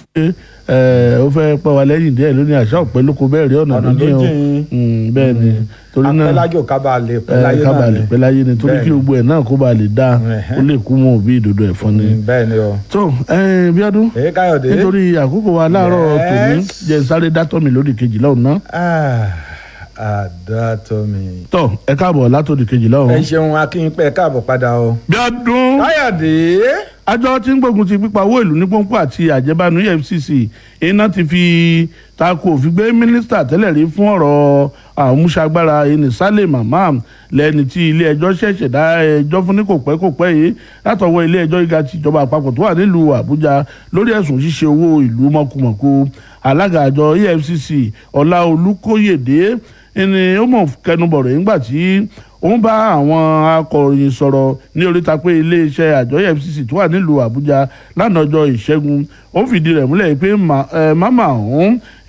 ó fẹ́ pẹ́ wa lẹ́yìn díẹ̀ lónìí àṣà ọ̀pẹ lóko bẹ́ẹ̀ rí ọ̀nà ọ̀nà lójìn o lójìn. Mm, bẹ́ẹ̀ ni torí náà apẹ́lájò kábàlẹ̀ ẹ, pẹ́láyé ká náà bàa ni lè pẹ́ láyé ni torí Bẹ́ẹ̀ kí ni. gbogbo ẹ̀ náà kó bàa lè dáa Ẹ̀hẹ́. ó lè kú mọ́ òbí ìdodo ẹ̀fọn ni. Mm, bẹ́ẹ̀ ni o. tó ẹ Bíọ́dún èyí káyọ̀dé. nítorí àkókò wa láàárọ̀ Yes. tòní jẹ́ sáré dátọ́ mi lódì kejìlá ọ̀nà àdàtọ̀mí. tó ẹ káàbọ̀ látòdì kejìlá ẹ ọ̀hún. ṣeun akínpẹ́ káàbọ̀ padà o. Bíọ́dún káyọ̀dé. àjọ tí ń gbógun ti pípa owó ìlú ní pọ́npọ́ àti àjẹbánu EFCC iná ti fi tako òfin gbé mínísítà tẹ́lẹ̀ rí fún ọ̀rọ̀ àmúṣagbára ẹni Sálẹ̀ Mamman lẹ́ni tí ilé ẹjọ́ ṣẹ̀ṣẹ̀ dá ẹjọ́ fún ní kò pẹ́ kò pẹ́ yìí látọwọ́ ilé ẹjọ́ gíga ti ìjọba àpapọ̀ tó wà nílùú Àbújá lórí ẹ̀sùn ṣíṣe owó ìlú mọ̀kùmọ̀kù alága àjọ EFCC Ọláolú Kóyèdé ẹni ó mọ̀ kẹnubọ̀rọ̀ nígbà tí ó ń bá àwọn akọ̀ròyìn sọ̀rọ̀ ní oríta pé iléeṣẹ́ àjọ EFCC tó wà nílùú Àbújá lánàá ọjọ́ ìṣẹ́gun ó fìdí rẹ̀ múlẹ̀ pé màmá ọ̀hún